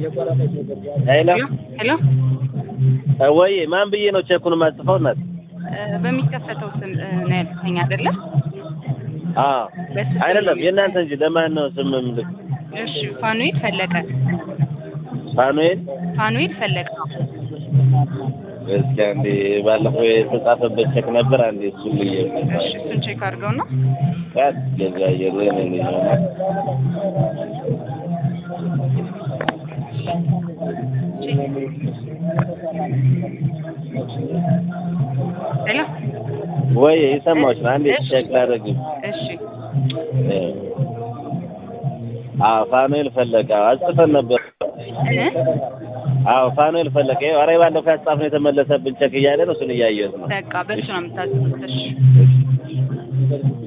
ሄሎ ሄሎ ወይ ማን ብዬ ነው ቼኩን የማጽፈው? እናት እ፣ በሚከፈተው ስም እ፣ ነው ያልከኝ አይደለ? አዎ በሱ ስም አይደለም ነው የእናንተ እንጂ ለማን ነው ስም ምልክ? እሺ፣ ፋኑኤል ፈለቀ። ፋኑኤል ፋኑኤል ፈለቀ። እስኪ አንዴ ባለፈው የተጻፈበት ቼክ ነበር። አንዴ እሱን ልዬ እሺ፣ እሱን ቼክ አድርገው ነው። ቃት ገዛ የለኝ ነው ሄሎ ወይ የሰማሁሽ ነው። አንዴ እሺ። ቼክ ላደርግ። እሺ፣ አዎ ፋኑኤል ፈለቀ አጽፈን ነበር። እ፣ አዎ ፋኑኤል ፈለቀ። ይኸው ኧረ ባለፈው ያጻፍነው የተመለሰብን ቼክ እያለ ነው። እሱን እያየሁት ነው። በቃ በሱ ነው የምታዝቡት። እሺ